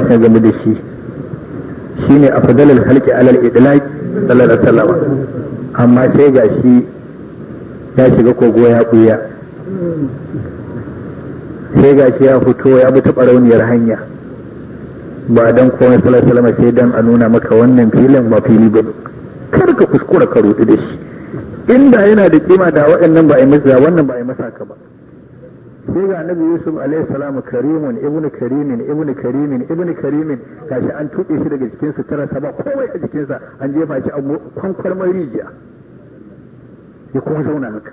suka gamu da shi shine afdalul halqi alal idlaq sallallahu alaihi wasallam amma sai ga shi ya shiga kogo ya buya sai ga shi ya fito ya bi taɓa rauniyar hanya ba dan komai sallallahu alaihi wasallam sai dan a nuna maka wannan filin ba fili ba kar ka kuskura ka rudu da shi inda yana da kima da waɗannan ba a yi masa wannan ba a yi masa ka ba sai ga annabi yusuf alaihi salamu karimun ibnu karimin ibnu karimin ibnu karimin gashi an tuɓe shi daga jikin sutura sa ba komai a jikinsa an jefa shi a kwankwar rijiya ya kuma zauna haka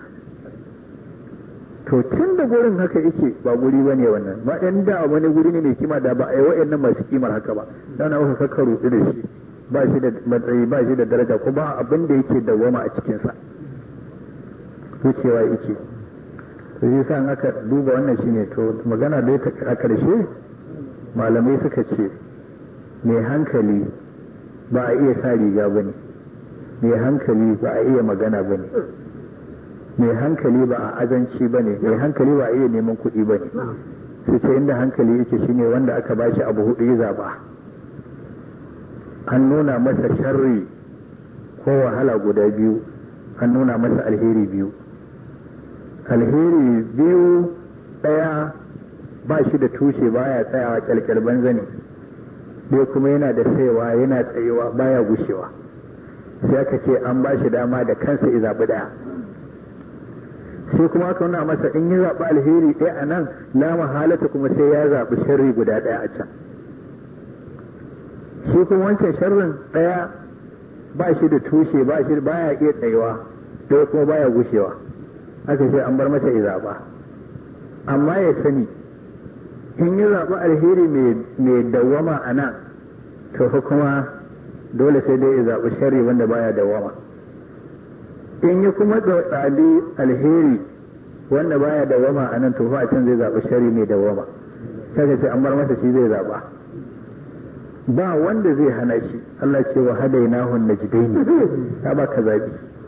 to tun da gurin haka yake ba guri ba ne wannan ba ɗan da wani guri ne mai kima da ba a yi wa'annan masu kimar haka ba dana wasu saka rudu da shi ba shi da matsayi ba shi da daraja ko ba abin da yake dawwama a cikinsa wucewa yake to shi sa aka duba wannan shine to magana dai ta a karshe malamai suka ce mai hankali ba a iya sa riga bane mai hankali ba a iya magana bane mai hankali ba a azanci bane mai hankali ba a iya neman kuɗi bane su ce inda hankali yake shine wanda aka bashi abu hudu ya zaba an nuna masa sharri ko wahala guda biyu an nuna masa alheri biyu alheri biyu ɗaya ba shi da tushe baya tsayawa kyalkyal banza ne ɗaya kuma yana da saiwa yana tsayewa baya gushewa sai aka ce an ba shi dama da kansa ya zaɓi ɗaya sai kuma aka nuna masa in ya zaɓi alheri ɗaya a nan la mahalata kuma sai ya zaɓi sharri guda ɗaya a can shi kuma wancan sharrin ɗaya ba shi da tushe ba shi baya iya tsayewa ɗaya kuma baya gushewa aka ce an bar masa ya zaɓa amma ya sani in ya zaɓi alheri mai dawwama a nan to fa kuma dole sai dai ya zaɓi sharri wanda baya dawwama in ya kuma zaɓi alheri wanda baya dawwama a nan to fa a can zai zaɓi sharri mai dawwama kaga ce an bar masa shi zai zaɓa ba wanda zai hana shi Allah ce wa hadainahu najdaini ta ba ka zaɓi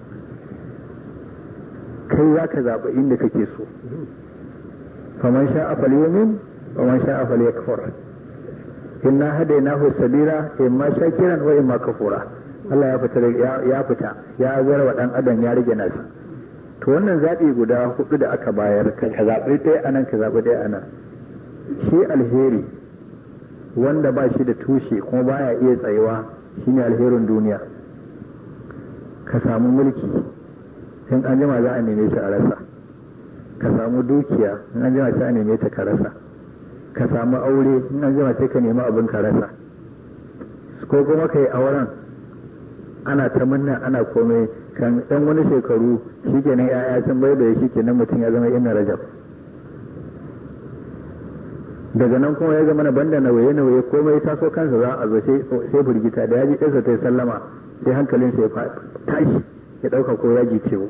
kai za ka zaɓa inda kake so faman sha afal yumin faman sha afal yakfur inna hadainahu sabila imma shakiran wa imma kafura Allah ya fita ya fita ya bar wa dan adam ya rage nasa to wannan zaɓi guda hudu da aka bayar ka zaɓi ɗaya anan ka zaɓi ɗaya anan shi alheri wanda ba shi da tushe kuma baya iya tsayuwa shine alherin duniya ka samu mulki in an jima za a neme shi a rasa ka samu dukiya in an jima sai a neme ta ka rasa ka samu aure in an jima sai ka nemi abin ka rasa ko kuma ka yi auren ana ta munna ana komai kan ɗan wani shekaru shi kenan ya'ya sun bai da shi kenan mutum ya zama inna rajab daga nan kuma ya zama na banda nauye nauye komai taso kansa za a zo sai firgita da ya ji ɗansa ta yi sallama sai hankalinsa ya tashi ya ɗauka ko yaji ciwo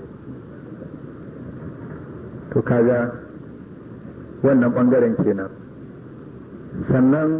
to kaga wannan ɓangaren kenan sannan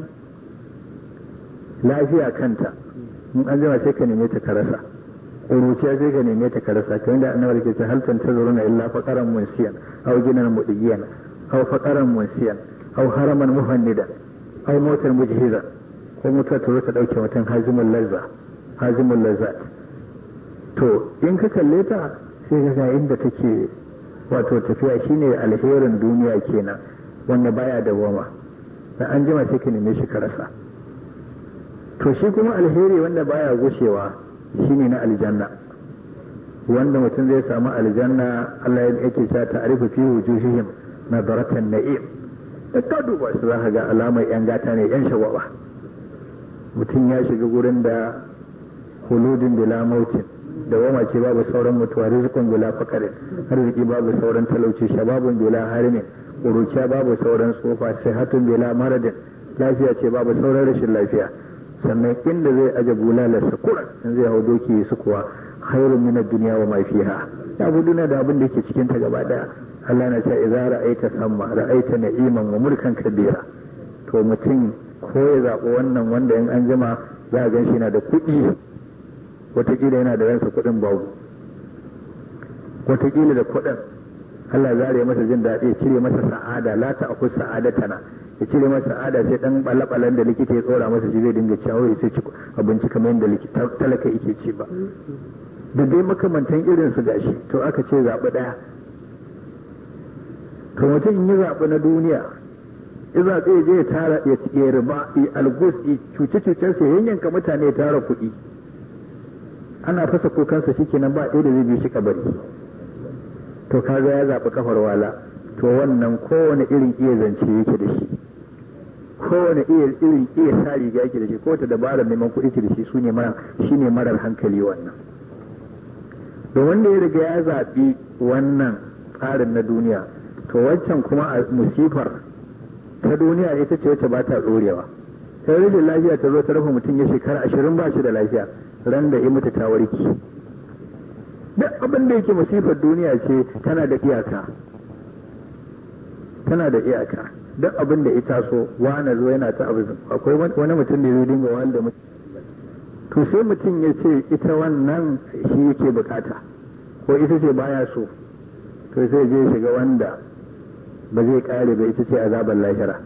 lafiya kanta in an jima sai ka neme ta karasa ƙuruciya sai ka neme ta karasa kamar da annabar ke ce halkan ta zuruna illa faƙaran munsiyan au ginan mudigiyan au faƙaran munsiyan au haraman muhannidan au motar mujhiza ko mutuwa ta zo ta ɗauke mutum hazimun lazza hazimun lazzat to in ka kalle ta sai ga inda take wato tafiya shine alherin duniya kenan wanda baya da goma da an jima sai ka neme shi ka rasa to shi kuma alheri wanda baya gushewa shine na aljanna wanda mutum zai samu aljanna Allah ya yake cewa ta'rifu fi wujuhihim nadaratan na'im da ka duba su za ka ga alamar yan gata ne yan shagwaba mutum ya shiga gurin da huludin bila mautin da wama ce babu sauran mutuwa rizqun bila fakarin arziki babu sauran talauci shababun bila harimin ƙuruciya babu sauran tsofa sihatun bila maradin lafiya ce babu sauran rashin lafiya sannan inda zai aje bulalar sakura in zai hau doki su kuwa khairun min ad-dunya wa ma fiha ya bu duniya da abin da yake cikin ta gaba daya Allah na ce idza ra'aita samma ra'aita na'iman wa mulkan kabira to mutum ko ya zaɓi wannan wanda in an jima za a gan shi na da kuɗi watakila yana da ransa kuɗin babu watakila da kuɗin Allah zare masa jin daɗi cire masa sa'ada la ta akus sa'adatana ya cire masa ada sai dan balabalan da likita ya tsora masa shi zai dinga ciyawo ya sai ci abinci kamar yadda likita talaka yake ci ba da dai makamantan irin su gashi to aka ce zaɓi ɗaya to mutum in yi zaɓi na duniya ya zaɓe ya je ya tara ya ci ya riba ya algus ya cuce cucen sa yanyanka mutane ya tara kuɗi ana fasa kukansa shikenan ba ɗaya da zai bi shi kabari to kaga ya zaɓi kafar wala to wannan kowane irin iya zance yake da shi kowane iya irin iya sa riga yake da shi ko ta dabarar neman kuɗi ke da shi su ne shine marar hankali wannan da wanda ya riga ya zaɓi wannan tsarin na duniya to waccan kuma a musifar ta duniya ita ce wacce ba ta tsorewa sai rashin lafiya ta zo ta rufe mutum ya shekara ashirin ba shi da lafiya ran da ya mutu ta warki duk abin da yake musifar duniya ce tana da iyaka tana da iyaka duk abin da ita so wani zo yana ta abu akwai wani mutum da zai dinga wanda mutum to sai mutum ya ce ita wannan shi yake bukata ko ita ce baya so to sai je shiga wanda ba zai kare ba ita ce azabar lahira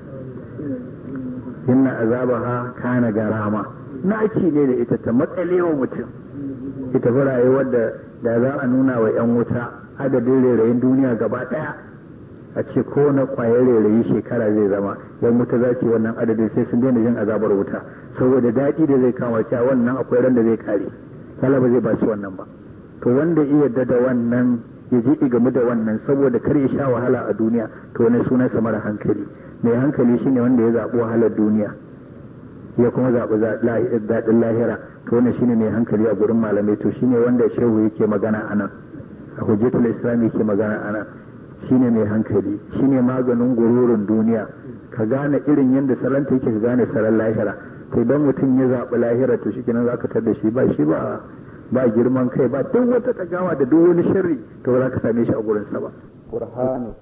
inna azabaha kana garama naki ne da ita ta matsalewa mutum ita fi rayuwar da da za a nuna wa 'yan wuta adadin rairayin duniya gaba daya a ce ko na kwayar rairayi shekara zai zama yan wuta za ce wannan adadin sai sun daina jin azabar wuta saboda daɗi da zai kama cewa wannan akwai ran da zai kare kala ba zai ba shi wannan ba to wanda iya yarda da wannan ya je game da wannan saboda kar ya sha wahala a duniya to wani sunansa mara hankali mai hankali shine wanda ya zaɓi wahalar duniya ya kuma zaɓi daɗin lahira to wannan shine mai hankali a gurin malamai to shine wanda shehu yake magana a nan a hujjatul islam yake magana a nan shine mai hankali shine maganin gururin duniya ka gane irin yadda salanta yake ka gane saran lahira to idan mutum ya zaɓi lahira to shi kenan zaka tar da shi ba shi ba ba girman kai ba duk wata tagawa da duk wani sharri to ba za ka same shi a gurinsa ba burhanu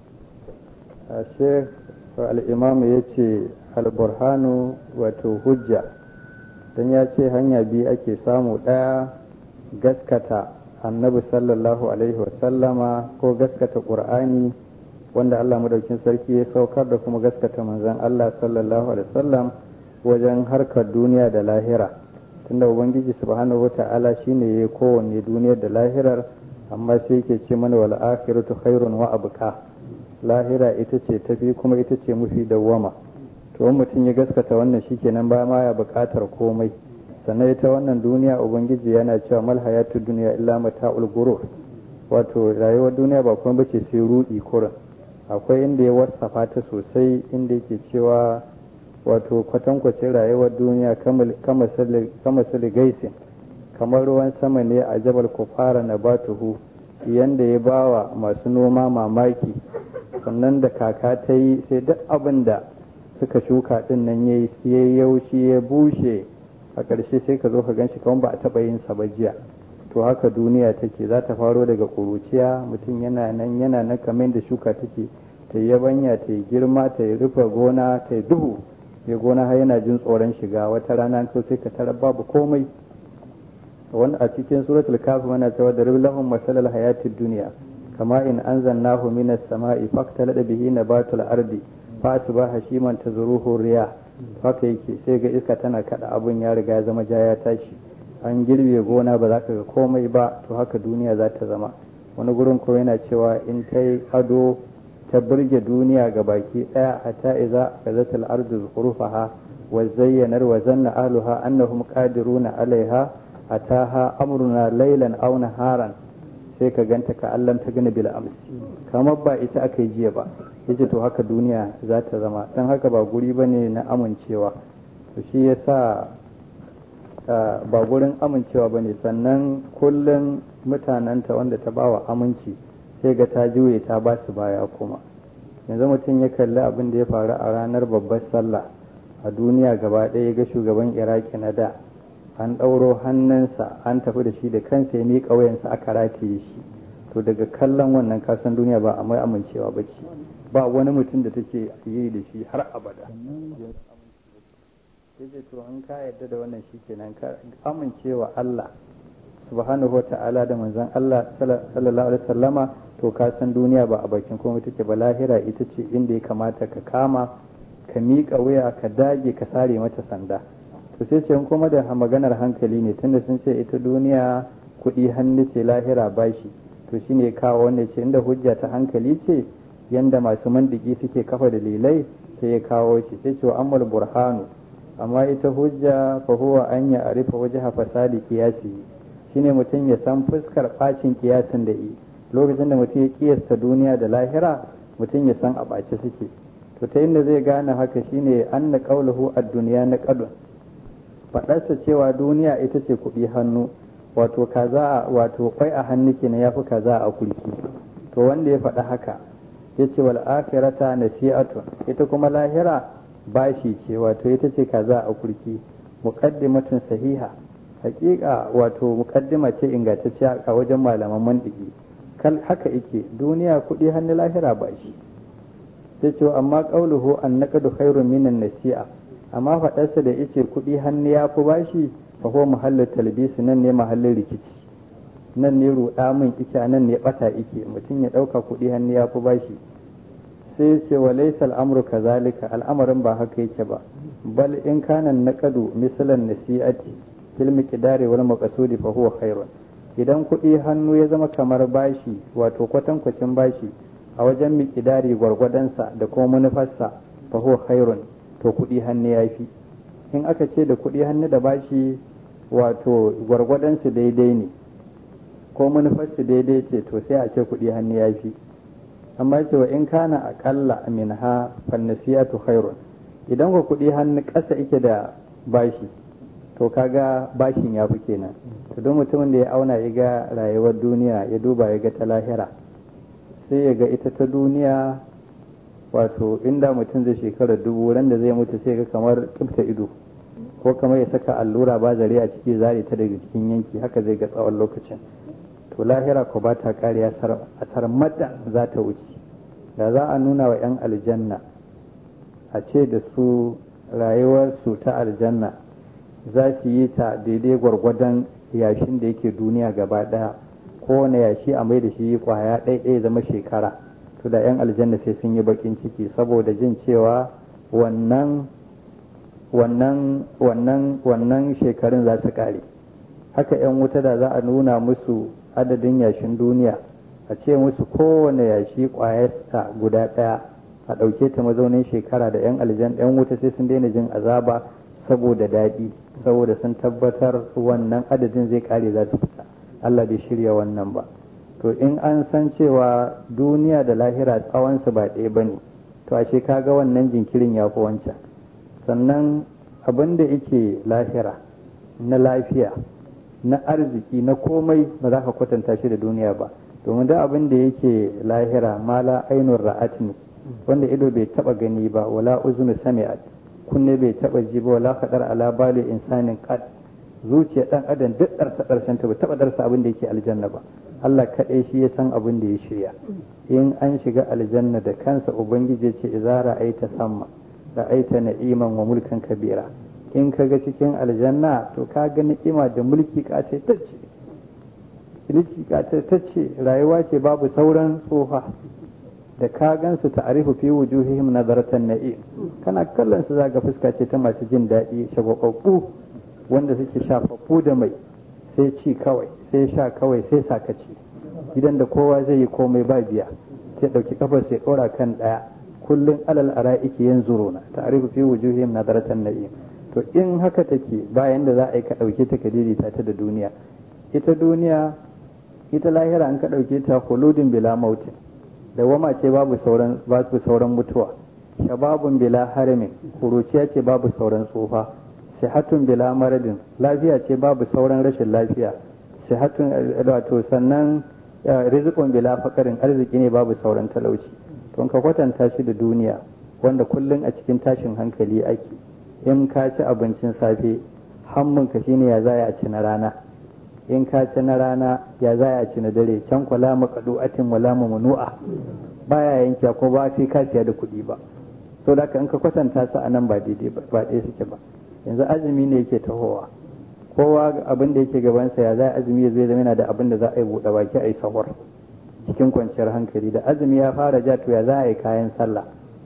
a sheikh al-imam ya ce al-burhanu wato hujja dan ya ce hanya biyu ake samu ɗaya gaskata annabi sallallahu alaihi wasallama ko gaskata qur'ani wanda Allah madaukin sarki ya saukar da kuma gaskata manzon Allah sallallahu alaihi wasallam wajen harkar duniya da lahira tunda ubangiji subhanahu wata'ala shine ya kowanne duniyar da lahirar amma sai yake ce mana wal akhiratu khairun wa abqa lahira ita ce tafi kuma ita ce mafi dawwama to mutum ya gaskata wannan shikenan ba ma ya bukatar komai sannan ita wannan duniya ubangiji yana cewa mal hayatu duniya illa mata'ul gurur wato rayuwar duniya ba kuma bace sai rudi kurin akwai inda ya wasafa ta sosai inda yake cewa wato kwatankwacin rayuwar duniya kama sali gaisin kamar ruwan sama ne a jabal kufara na batuhu yanda ya bawa masu noma mamaki sannan da kaka ta yi sai duk abin da suka shuka din nan ya yi yaushi ya bushe a ƙarshe sai ka zo ka gan shi kamar ba a taɓa yin sa ba jiya to haka duniya take za ta faro daga ƙuruciya mutum yana nan yana nan kamar da shuka take ta yi yabanya ta yi girma ta yi rufe gona ta yi duhu ya gona har yana jin tsoron shiga wata rana to sai ka tarar babu komai wani a cikin suratul kafi mana cewa da lahum masalal hayatid duniya kama in anzalnahu minas sama'i faktalada bihi nabatul ardi fa asbaha hashiman tazruhu riya haka yake sai ga iska tana kada abun ya riga ya zama ja ya tashi an girbe gona ba za ka ga komai ba to haka duniya za ta zama wani gurin ko yana cewa in ta yi ado ta burge duniya ga baki daya hatta iza kazat al-ardu zukhrufaha wa zayyanar wa zanna ahluha annahum qadiruna alaiha ataha amruna laylan aw naharan sai ka ganta ka Allah ta gani bil amsi kamar ba ita aka yi jiya ba yace to haka duniya za ta zama dan haka ba guri bane na amincewa to shi yasa ba gurin amincewa bane sannan kullum mutanenta wanda ta bawa aminci sai ga ta juye ta ba su baya kuma yanzu mutum ya kalli abin da ya faru a ranar babbar sallah a duniya gaba ɗaya ya ga shugaban iraki na da an ɗauro hannunsa an tafi da shi da kansa ya miƙa wayansa aka rataye shi to daga kallon wannan kasan duniya ba a mai amincewa ba ce ba wani mutum da take yi da shi har abada yace to an ka yarda da wannan shi kenan ka amincewa Allah subhanahu wa ta'ala da manzon Allah sallallahu alaihi wasallama to ka san duniya ba a bakin komai take ba lahira ita ce inda ya kamata ka kama ka miƙa wuya ka dage ka sare mata sanda to sai ce kuma da maganar hankali ne tunda sun ce ita duniya kuɗi hannu ce lahira bashi to shine kawo wanda ce inda hujja ta hankali ce yanda masu mandiki suke kafa dalilai sai ya kawo shi sai ce wa ammal burhanu amma ita hujja fa huwa an ya arifa wajha fasadi qiyasi shine mutum ya san fuskar bacin kiyasin da yi lokacin da mutum ya kiyasta duniya da lahira mutum ya san a ɓace suke to ta inda zai gane haka shine an na ƙaulahu a duniya na ƙadun faɗarsa cewa duniya ita ce kuɗi hannu wato kaza wato kwai a hannu kenan ya fi kaza a kulki to wanda ya faɗa haka ya ce wal akhirata nasi'atun ita kuma lahira bashi ce wato ita ce kaza a kurki muqaddimatun sahiha hakika wato muqaddima ce ingantacciya a wajen malaman mandiki kal haka yake duniya kuɗi hannu lahira bashi sai ce amma qauluhu an naqdu khairun minan nasi'a amma faɗarsa da yace kuɗi hannu ya fi bashi fa huwa mahallu talbisi nan ne mahallin rikici nan ne ruɗa min ike nan ne ɓata ike mutum ya ɗauka kuɗi hannu ya fi bashi sai ce wa laisa al'amru kazalika al'amarin ba haka yake ba bal in kana naqadu misalan nasi'ati fil miqdari wal maqsudi fa huwa khairun idan kuɗi hannu ya zama kamar bashi wato kwatankwacin bashi a wajen miqdari gwargwadonsa da kuma manufarsa fa huwa khairun to kuɗi hannu ya fi in aka ce da kuɗi hannu da bashi wato gwargwadonsu daidai ne ko manufarsu daidai ce to sai a ce kuɗi hannu ya fi amma cewa in kana aƙalla min ha fannasiyatu khairun idan ka kuɗi hannu ƙasa ike da bashi to kaga bashin ya fi kenan to don mutumin da ya auna ya ga rayuwar duniya ya duba ya ga ta lahira sai ya ga ita ta duniya wato inda mutum zai shekara dubu ran da zai mutu sai ga kamar tsibta ido ko kamar ya saka allura ba zare a ciki zare ta daga cikin yanki haka zai ga tsawon lokacin to lahira ko ba ta kare a sarmada za ta wuce da za a nuna wa 'yan aljanna a ce da su rayuwarsu ta aljanna za su yi ta daidai gwargwadon yashin da yake duniya gaba daya kowane yashi a mai da shi kwaya ɗaya zama shekara to da 'yan aljanna sai sun yi bakin ciki saboda jin cewa wannan wannan wannan wannan shekarun za su kare haka 'yan wuta da za a nuna musu adadin yashin duniya a ce musu kowane yashi kwayarsa guda ɗaya a ɗauke ta mazaunin shekara da 'yan aljan 'yan wuta sai sun daina jin azaba saboda daɗi saboda sun tabbatar wannan adadin zai kare za su fita Allah bai shirya wannan ba to in an san cewa duniya da lahira tsawonsu ba ɗaya ba ne to ashe kaga wannan jinkirin ya fi wancan sannan abin da yake lahira na lafiya na arziki na komai ba za ka kwatanta shi da duniya ba domin da abin da yake lahira mala ainun ra'at ne wanda ido bai taba gani ba wala uzunu sami'at kunne bai taba ji ba wala fadar ala bali insanin qad zuciya dan adam duk darsa darsan ta bai taba darsa abin da yake aljanna ba Allah kaɗai shi ya san abin da ya shirya in an shiga aljanna da kansa ubangiji ce idza ra'aita samma ra'aita na'iman wa mulkan kabira in ka ga cikin aljanna to ka ga ni'ima da mulki kace tacce mulki kace tacce rayuwa ce babu sauran tsofa da ka gansu ta'arifu fi wujuhihim nadaratan na'im kana kallon su zaga fuska ce ta masu jin daɗi shagwababbu wanda suke shafaffu da mai sai ci kawai sai sha kawai sai sakaci gidan da kowa zai yi komai ba biya sai ɗauki kafar sai ɗora kan ɗaya kullum alal ara'iki yanzu rona ta'arifu fi wujuhihim nadaratan na'im to in haka take bayan da za a yi ka ɗauke ta ka daidaita ta da duniya ita duniya ita lahira an ka ɗauke ta huludin bila mautin da wama ce babu sauran babu sauran mutuwa shababun bila haramin kuruciya ce babu sauran tsufa sihatun bila maradin lafiya ce babu sauran rashin lafiya sihatun wato sannan rizqun bila fakarin arziki ne babu sauran talauci to ka kwatanta shi da duniya wanda kullum a cikin tashin hankali ake in ka ci abincin safe hammunka shine ya za a ci na rana in ka ci na rana ya za a ci na dare can kwala maqdu'atin wala mamnu'a baya yanke ko ba sai ka siya da kuɗi ba so da in ka kwatanta su anan ba daidai ba ba ɗaya suke ba yanzu azumi ne yake tahowa kowa abin da yake gabansa ya za azumi ya zai zama yana da abin da za a yi buɗe baki a yi sahur cikin kwanciyar hankali da azumi ya fara ja to ya za a yi kayan sallah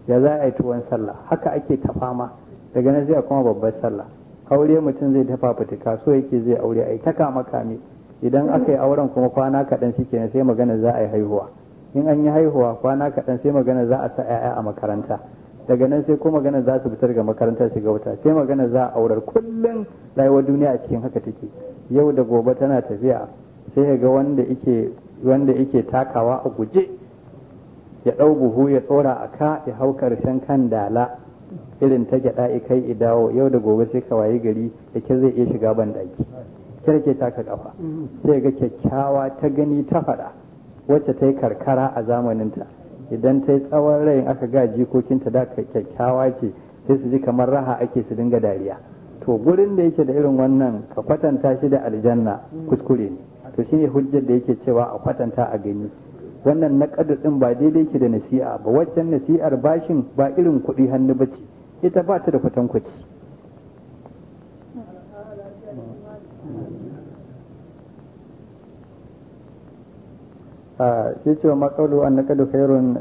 ya za a yi tuwon sallah haka ake ta fama daga nan zai kuma babbar sallah aure mutum zai tafa fitika so yake zai aure ai ta kama kame idan aka yi auren kuma kwana kaɗan shi kenan sai magana za a yi haihuwa in an yi haihuwa kwana kaɗan sai magana za a sa 'ya'ya a makaranta daga nan sai ko magana za su fitar ga makarantar shiga wuta sai magana za a aurar kullum rayuwar duniya a cikin haka take yau da gobe tana tafiya sai ga wanda yake wanda yake takawa a guje ya ɗau buhu ya tsora a ka ya hau karshen kan dala irin ta gyaɗa kai idawo yau da gobe sai ka wayi gari da ke zai iya shiga ban daki kirke taka kafa sai ga kyakkyawa ta gani ta faɗa wacce ta yi karkara a zamaninta idan ta yi tsawon rai aka ga jikokinta da kyakkyawa ce sai su ji kamar raha ake su dinga dariya to gurin da yake da irin wannan ka kwatanta shi da aljanna kuskure ne to shine hujjar da yake cewa a kwatanta a gani wannan na din ba daidai ke da nasi'a ba waccan nasi'ar bashin ba irin kuɗi hannu ba ce ita ba ta da kwatankwaci ya ce wa maƙaulu an naƙadu khairun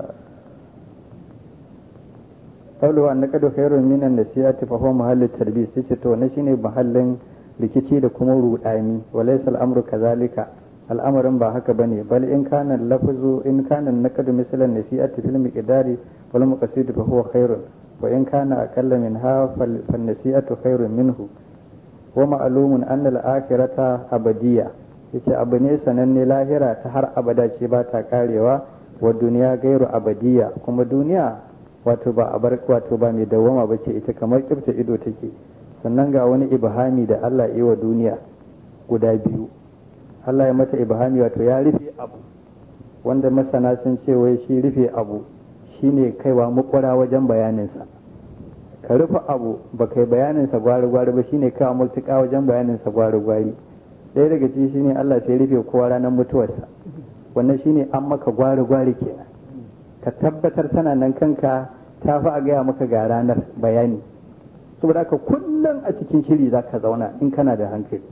ƙaulu an naƙadu khairun minan nasihati fa huwa mahallin tarbiyya sai ce to na shine mahallin rikici da kuma rudani walaysa al'amru kazalika al'amarin ba haka bane bal in kana lafzu in kana naqadu misalan nasihati fil miqdari wal maqsid fa huwa khairun wa in kana aqalla minha fal nasihatu khairun minhu wa ma'lumun anna al-akhirata abadiyya yace abu ne sananne lahira ta har abada ce ba ta karewa wa duniya gairu abadiya kuma duniya wato ba abar wato ba mai dawwama ba ce ita kamar kifta ido take sannan ga wani ibhami da Allah yi wa duniya guda biyu Allah ya mata ibhami wato ya rufe abu wanda masana sun ce wai shi rufe abu shine kaiwa makwara wajen bayaninsa ka rufe abu ba kai bayaninsa gwari-gwari ba shine kaiwa mutuka wajen bayaninsa gwari-gwari ɗaya daga ciki shine Allah sai rufe kowa ranar mutuwarsa wannan shine an maka gwari gwari kenan ka tabbatar tana nan kanka ta fi a gaya maka ga ranar bayani saboda haka kullum a cikin shiri za ka zauna in kana da hankali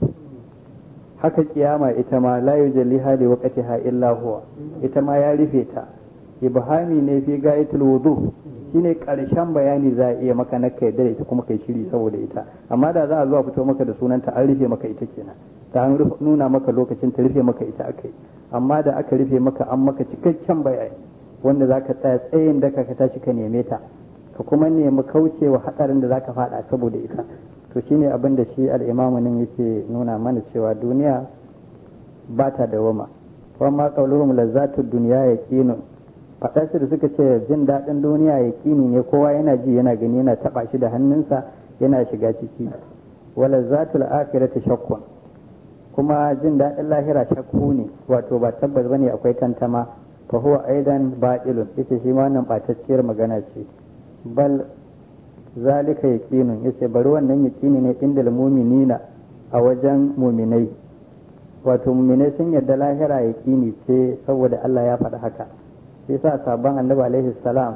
haka kiyama ita ma la yujalliha li waqtiha illa huwa ita ma ya rufe ta ibhami ne fi gayatul wudu shine karshen bayani za a iya maka na kai da ita kuma kai shiri saboda ita amma da za a zuwa fito maka da sunanta an rufe maka ita kenan ta an nuna maka lokacin ta rufe maka ita akai amma da aka rufe maka an maka cikakken bayani wanda za ka tsaya tsayin da ka tashi ka neme ta ka kuma nemi kaucewa hadarin da za ka fada saboda ita to shine abin da shi al'imamu nan yake nuna mana cewa duniya ba ta dawama kuma ma qauluhum lazzatud dunya yaqinun faɗa shi da suka ce jin daɗin duniya yaqini ne kowa yana ji yana gani yana taba shi da hannunsa yana shiga ciki wala zatul akhirati shakkun kuma jin daɗin lahira shakku ne wato ba tabbas bane akwai tantama fa huwa aidan batilun yace shi ma wannan batacciyar magana ce bal zalika yaqinun yace bari wannan yaqini ne inda mu'minina a wajen mu'minai wato mu'minai sun yarda lahira yaqini ce saboda Allah ya faɗi haka shi yasa sabon annabi alaihi salam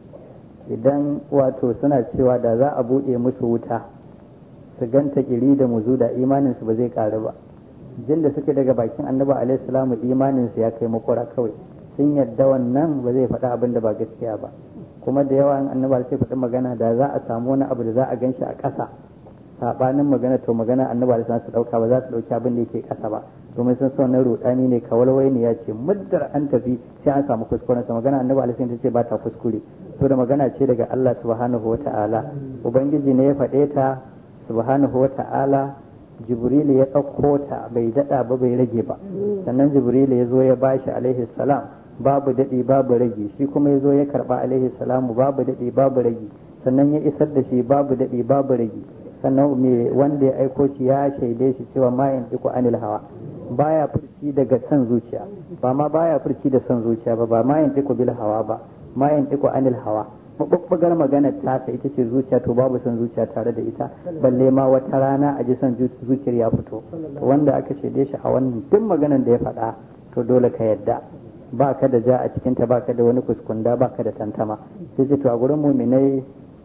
idan wato suna cewa da za a buɗe musu wuta su ganta kiri da muzu da imaninsu ba zai ƙaru ba jin da suke daga bakin annabi alaihi salam imaninsu ya kai makura kawai sun yadda wannan ba zai faɗa abin da ba gaskiya ba kuma da yawa in annabi sai faɗi magana da za a samu wani abu da za a ganshi a ƙasa sabanin magana to magana annabi alaihi su ɗauka ba za su ɗauki abin da yake ƙasa ba domin sun son na rudani ne kawalwai ne ya ce muddar an tafi sai an samu kuskuren sa magana annabi alaihi ta ce ba ta kuskure to da magana ce daga Allah subhanahu wata'ala ubangiji ne ya faɗe ta subhanahu wata'ala jibril ya ɗauko ta bai daɗa ba bai rage ba sannan jibril ya zo ya bashi alaihi salam babu daɗi babu rage shi kuma ya zo ya karɓa alaihi salamu babu daɗi babu rage sannan ya isar da shi babu daɗi babu rage sannan me wanda ya aiko shi ya shaide shi cewa ma yantiku anil hawa baya furci daga san zuciya ba ma baya furci da san zuciya ba ba ma yantiku bil hawa ba ma yantiku anil hawa mabubbugar magana tasa ita ce zuciya to babu son zuciya tare da ita balle ma wata rana a ji son zuciyar ya fito wanda aka shaide shi a wannan duk maganan da ya faɗa to dole ka yadda ba ka da ja a cikinta ba ka da wani kuskunda ba ka da tantama sai ce to a gurin muminai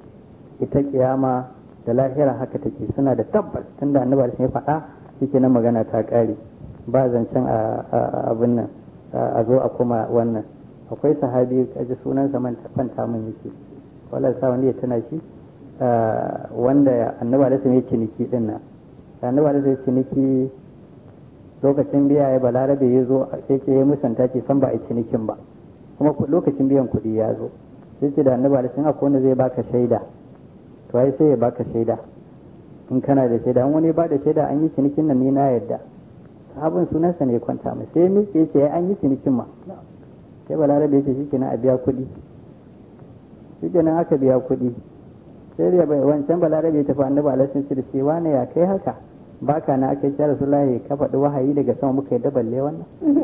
ita kiyama da lahira haka take suna da tabbas tunda annabi ya faɗa shike nan magana ta ƙare ba zancen a abin nan a zo a kuma wannan akwai sahabi kaji sunansa man kwanta min yake wala sa wanda ya tana shi wanda annabi alaihi ya ciniki din nan annabi alaihi ya ciniki lokacin biya ya balarabe ya zo sai ce ya musanta ce san ba a cinikin ba kuma lokacin biyan kuɗi ya zo sai ce da annabi alaihi akwai wanda zai baka shaida to ai sai ya baka shaida in kana da shaida an wani ba da shaida an yi cinikin nan ni na yadda sahabin sunansa ne kwanta mai sai miƙe ya ce an yi cinikin ma sai balarabe ya ce shi kenan a biya kuɗi shi kenan aka biya kuɗi sai da wancan balarabe ya tafi annabi alaihi ce da shi wane ya kai haka baka na aka yi rasulullahi ka faɗi wahayi daga sama muka yi daballe wannan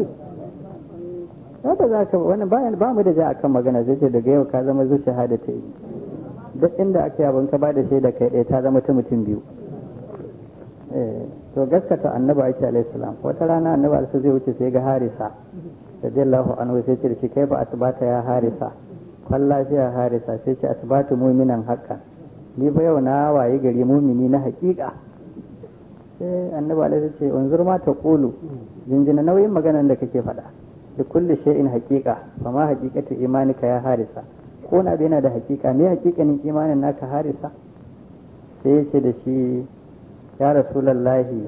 haka za ka wannan bayan ba mu da ja akan magana zai ce daga yau ka zama zuciya hada ta yi duk inda aka yi abin ka ba da shaida kai ɗaya ta zama ta mutum biyu to gaskata annabi ake alaihi salam wata rana annabi alaihi zai wuce sai ga harisa radiyallahu anhu sai ce da shi kai ba asbata ya harisa kwalla shi ya harisa sai ce asbatu mu'minan haqqan ni fa yau na waye gari mumini na haƙiƙa sai annabi alaihi ce unzur ma ta qulu jinjina nauyin maganar da kake faɗa da kulli shay'in haqiqa fa ma haqiqatu imanika ya harisa ko na yana da haqiqa me haqiqanin imanin naka harisa sai ya ce da shi ya rasulullahi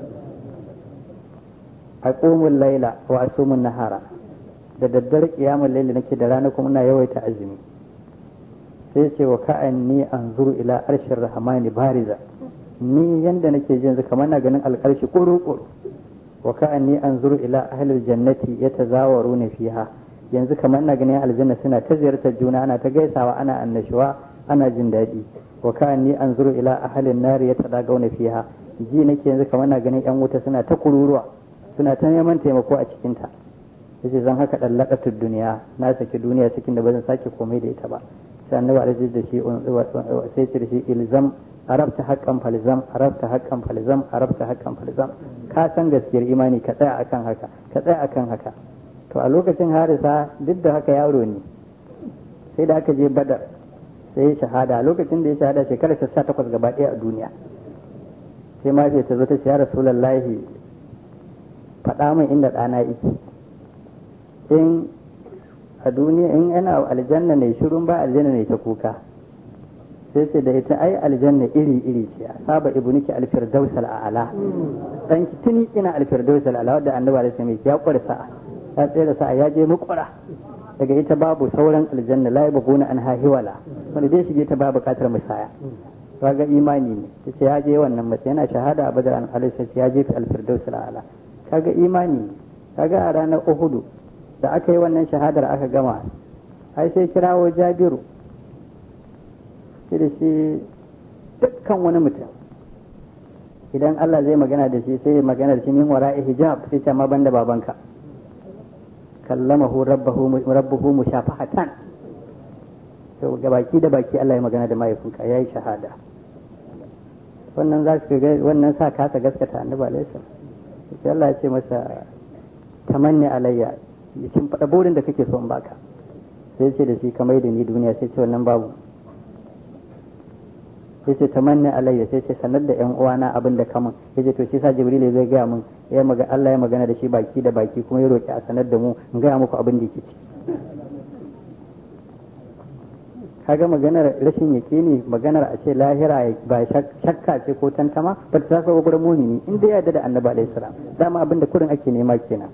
aqumul laila wa asumun nahara da daddare kiyamul laili nake da rana kuma ina yawaita azumi sai ce wa ka'anni anzuru ila arshir rahmani bariza ni yanda nake jin kamar na ganin alƙarshi ƙuru-ƙuru wa ka'anni anzuru ila ahlil jannati yatazawaruna fiha yanzu kamar na ganin aljanna suna ta ziyartar juna ana ta gaisawa ana annashuwa ana jin daɗi wa ka'anni anzuru ila ahlin nari yatadagawna fiha ji nake yanzu kamar na ganin yan wuta suna ta kururuwa suna ta neman taimako a cikin ta yace zan haka dallaqatud duniya na saki duniya cikin da ba zan sake komai da ita ba sai annabi alaihi da shi sai ce da shi ilzam arabta haqqan falzam arabta haqqan falzam arabta haqqan falzam ka san gaskiyar imani ka tsaya akan haka ka tsaya akan haka to a lokacin harisa duk da haka yaro ne sai da aka je badar sai ya shahada a lokacin da ya shahada shekarar ta takwas gaba ɗaya a duniya sai ma ta zo ta ce ya rasulallahi faɗa min inda ɗana yake in a duniya in yana aljanna ne shirun ba aljanna ne ta kuka sai ce da ita ai aljanna iri iri ce saba ibnuki alfirdaus al'ala dan ki tuni ina alfirdaus al'ala wadda annabi alaihi wasallam ya kware sa'a ya tsere sa'a ya je mukura daga ita babu sauran aljanna la yabghuna an hahiwala wanda dai shige ta ba bukatar musaya kaga imani ne yace ya je wannan matsayi yana shahada a badar an alaihi ya je fi alfirdaus al'ala kaga imani ne kaga a ranar uhudu da aka yi wannan shahadar aka gama ai sai kirawo jabiru shi da shi dukkan wani mutum idan Allah zai magana da shi sai magana da shi min wara'i hijab sai ce ma banda babanka kallamahu rabbahu rabbuhu mushafahatan to ga baki da baki Allah ya magana da mahaifinka yayi shahada wannan za su ga wannan sa kasa gaskata annabi alaihi salam sai Allah ya ce masa tamanni alayya kin faɗa burin da kake son baka sai ce da shi kamar da ni duniya sai ce wannan babu sai ce tamanni alayya sai ce sanar da yan uwana abin da kamun sai ce to shi sa jibril zai gaya mun ya maga Allah ya magana da shi baki da baki kuma ya roki a sanar da mu in gaya muku abin da yake ci kaga maganar rashin yaƙini maganar a ce lahira ba shakka ce ko tantama ba ta taso gurin mumini in dai yarda da annabi alaihi salam dama abin da kurin ake nema kenan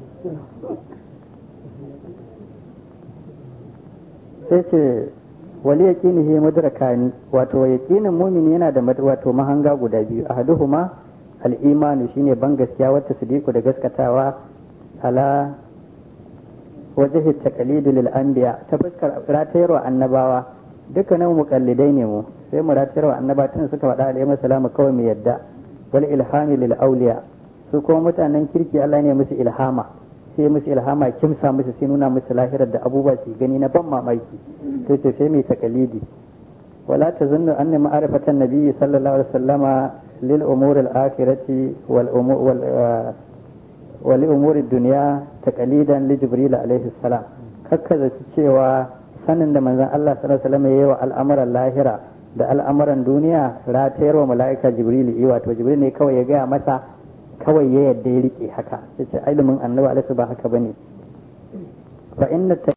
sai ce wali yaqinihi mudrakani wato yaqinin mumini yana da wato mahanga guda biyu ahaduhuma al-imanu shine ban gaskiya wata sidiku da gaskatawa ala wajhi taqlidu lil anbiya ta fuskar ratayarwa annabawa dukkanin muqallidai ne mu sai mu ratayarwa annaba tun suka faɗa alaihi salamu kawai mu yadda wal ilhami lil awliya su kuma mutanen kirki Allah ne musu ilhama sai musu ilhama kimsa musu sai nuna musu lahirar da abubuwa su gani na ban mamaki sai ce sai mai takalidi wala tazunnu anna ma'rifatan nabiyyi sallallahu alaihi wasallama lil umur al akhirati wal umur wal wal umur ad dunya taqalidan li jibril alaihi salam kakkaza cewa sanin da manzon Allah sallallahu alaihi wasallam yayi wa al'amuran lahira da al'amuran duniya ratayarwa mala'ika jibril yi wato jibril ne kawai ya gaya masa kawai ya yadda ya rike haka yace ilimin annabi alaihi ba haka bane fa inna